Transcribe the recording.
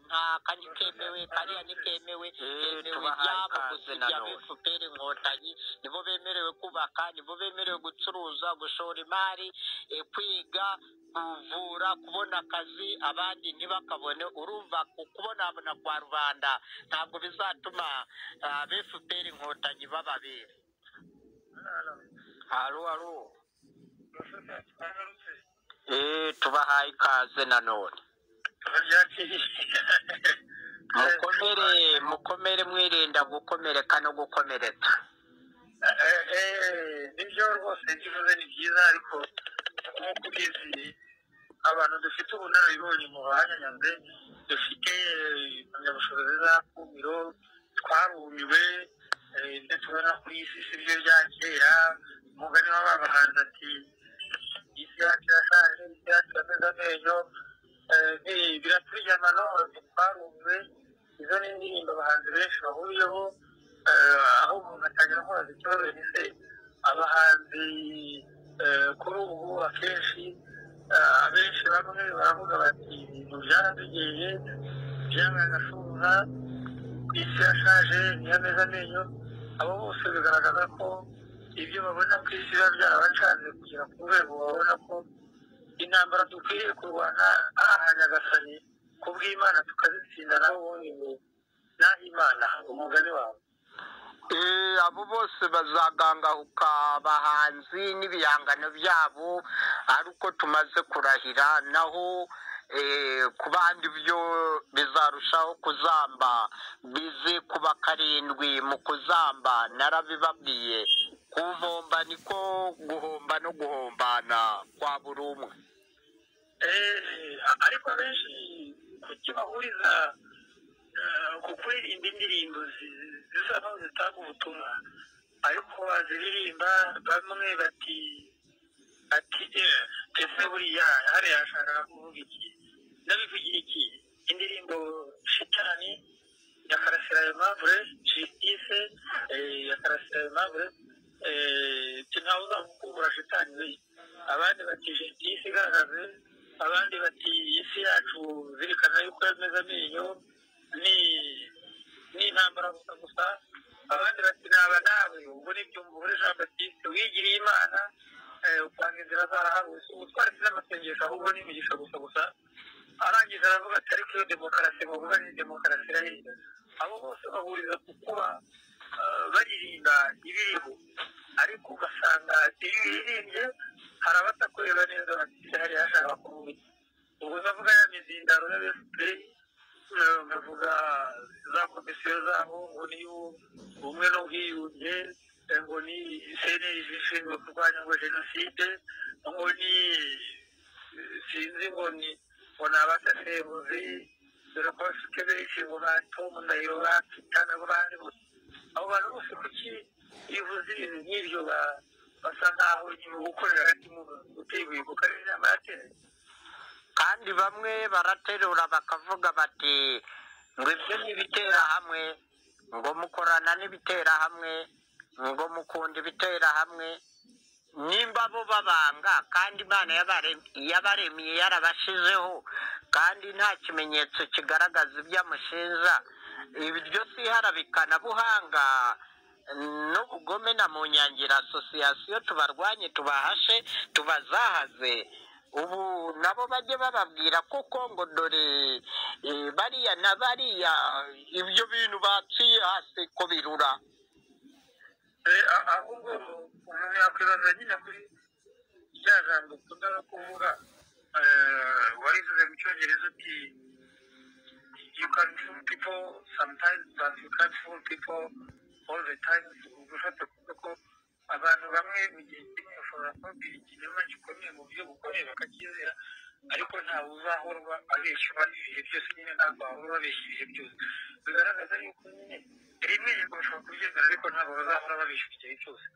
runaka ntikemewe kariya ntikemewe hemewe ibyabo gusa ibya efuperi inkotanyi nibo bemerewe kubaka nibo bemerewe gucuruza gushora imari kwiga kuvura kubona akazi abandi ntibakabone urumva kubonabona kwa rubanda ntabwo bizatuma befuperi inkotanyi bababera haro haro tubahaye ikaze nanone mukomere mukomere mwirinda gukomereka no gukomeretsa nibyo rwose ntibivuze ni byiza ariko nk'uko ubizi abantu dufite ubunararibonye mu bahanyanyanze dufite impamyabushobozi z'akumiro twarumiwe ibyo tubona ku isi si byo bya kera umugani w'abahanzi ati isi yacu yashaje isi yacu yameze amenyo biraturyama none twarumiwe izo ni indirimbo abahanzi benshi bahuriyeho aho umuntu atangira kubaza ikibazo gise abahanzi kuri ubu akenshi abenshi bamwe baravuga bati ibintu byaradugeye byabaye agashuza isi yashaje ntiyameze amenyo abo bose bigaragaza ko ibyo babona ku isi biba byarabacanze kugera ku rwego babona ko intambara dukwiriye kurwana aha nyagasani ku bw'imana tukazitsinda nawe ubundi ngo naho imana umugani wawe abo bose bazagangahuka abahanzi n'ibihangano byabo ari uko tumaze kurahira naho ku bandi byo bizarushaho kuzamba bize kuba karindwi mu kuzamba narabibabwiye kuvomba niko guhomba no guhombana kwa buri umwe ariko benshi kukibahuriza ku kuririmba indirimbo zisa n'aho zitanga ubutumwa ariko baziririmba bamwe bati ati ese buriya hariya ashaka kuvuga iki ndabivugira iki indirimbo shitani ya karasira aimable jisitise ya karasira aimable ntawe uzamukura shitani we abandi bati jisitise igaragaze abandi bati isi yacu zirikana yuko yameze amenyo ni ni intambara gusa gusa abandi bati naba nawe ubwo nibyo mvura jean baptiste wigiriye imana usanga inzira zaraharuse ubu twaretse n'amasengesho ahubwo ni imigisha gusa gusa arangije aravuga ati ariko iyo demokarasi muvuga ni demokarasi irahiye abo bose bahuriza ku kuba baririmba ibiriho ariko ugasanga ibi biririmbye hari abatakureba neza bafite hariya hashaka kuvuga ubwo uzavuga ya mizindaro ya efuperi bavuga za komisiyo zabo ngo niyo ubumwe n'ubwiyunge ngo ni cnlg ishinzwe kurwanya ngo jenoside ngo ni sinzi ngo ni ngo ni abasesenguzi dore ko bafite benshi ngo ba tom ndahiro ba pitana ngo bandi bose abo bantu bose kuki bivuze ibintu nk'ibyo basa nk'aho nyuma gukorera hagati mu guteguye ku karere inama yateranye kandi bamwe baraterura bakavuga bati ngo ibyo ni ibitera hamwe ngo mukorana n'ibitera hamwe ngo mukunda ibitera hamwe nimba bo babanga kandi imana yabaremye yarabashizeho kandi nta kimenyetso kigaragaza ibyo amushinja ibyo si iharabikanabuhanga n'ubugome na mu nyangira asosiyasiyo tubarwanye tubahashe tubazahaze ubu nabo bajye bababwira kuko ngo dore bariya na bariya ibyo bintu baciye hasi ko birura ahubwo umuntu yakwibaza nyine kuri rya jambo ukunda no kuvuga warivuze mu cyongereza uti you can fool people sometimes but you can't fool people all the time ugufata kuvuga ko abantu bamwe mu gihe kimwe bashobora kubabwira ikinyoma gikomeye mu buryo bukomeye bakacyizera ariko ntawe uzahora abeshywa ibihe byose nyine ntabwo wahora babeshya ibihe byose bigaragaza yuko nyine rimwe yego bashobora kubyemera ariko ntabwo bazahora babeshya igihe cyose